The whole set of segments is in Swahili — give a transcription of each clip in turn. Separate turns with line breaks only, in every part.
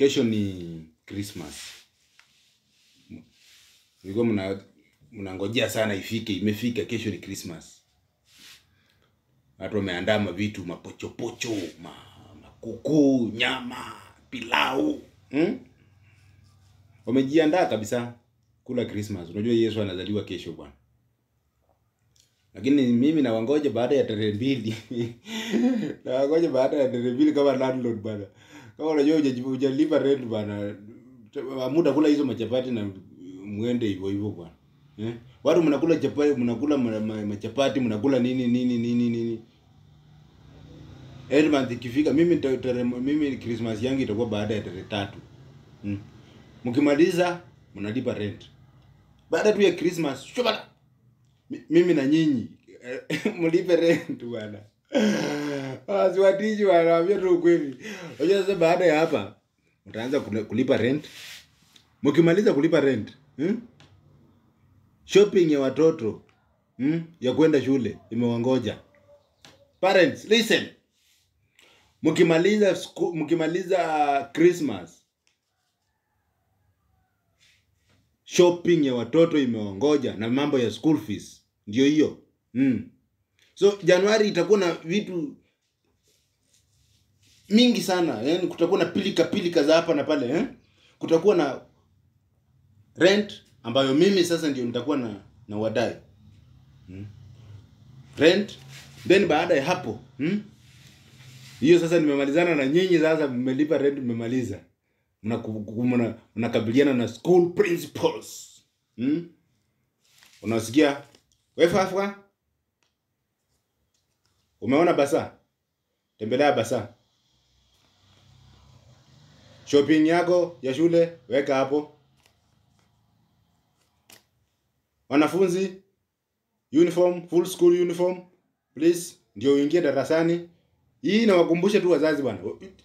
Kesho ni Christmas. Mlikuwa mna mnangojea sana ifike, imefika. Kesho ni Christmas. Watu wameandaa mavitu mapochopocho, ma, makuku, nyama, pilau hmm? Wamejiandaa kabisa kula Christmas. Unajua Yesu anazaliwa kesho bwana. Lakini mimi nawangoja baada ya tarehe mbili. nawangoja baada ya tarehe mbili kama landlord bwana. Kama unajua hujaji- hujalipa rent bwana. Muda kula hizo machapati na mwende hivyo hivyo bwana. Eh? Watu mnakula chapati, mnakula ma- ma- machapati, mnakula nini nini nini nini. End month ikifika mimi nita- tarehe mimi Christmas yangu itakuwa baada ya tarehe tatu. Mm. Mkimaliza mnalipa rent. Baada tu ya Christmas, shubala. Mi- mimi na nyinyi eh, mlipe rent bwana. Ah, siwatiji wanaambia tu ukweli. Unajua sasa baada ya hapa mtaanza kule- kulipa rent. Mkimaliza kulipa rent, hmm? Shopping ya watoto hmm? ya kwenda shule imewangoja. Parents, listen. Mkimaliza sku- mkimaliza Christmas shopping ya watoto imewangoja na mambo ya school fees ndio hiyo mm. so januari itakuwa na vitu mingi sana yani kutakuwa na pilika pilika za hapa na pale eh? kutakuwa na rent ambayo mimi sasa ndio nitakuwa na na wadai mm. rent then baada ya hapo mm? hiyo sasa nimemalizana na nyinyi sasa mmelipa rent mmemaliza Mnaku- mna- mnakabiliana na school principals hmm? unasikia wefafwa umeona basa tembelea basa shopping yako ya shule weka hapo wanafunzi uniform full school uniform please ndio uingie darasani hii nawakumbusha tu wazazi bwana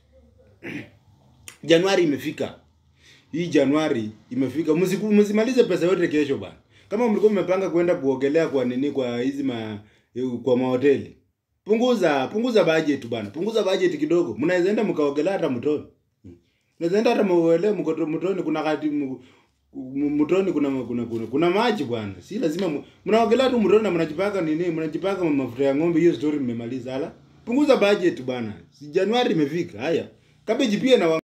Januari imefika. Hii Januari imefika. Msiku- Msimalize pesa yote kesho bana. Kama mlikuwa mmepanga kwenda kuogelea kwa nini kwa hizi ma kwa mahoteli. Punguza, punguza budget bana. Punguza budget kidogo. Mnaweza enda mkaogelea hata mtoni. Mnaweza enda hata muogelee mko mtoni kuna kati m- m- mtoni kuna kuna kuna, kuna maji bwana. Si lazima mu- mnaogelea tu mtoni na mnajipaka nini? Mnajipaka mafuta ya ng'ombe. Hiyo story mmemaliza hala. Punguza budget bana. Si Januari imefika. Haya. Cabbage pia na wa-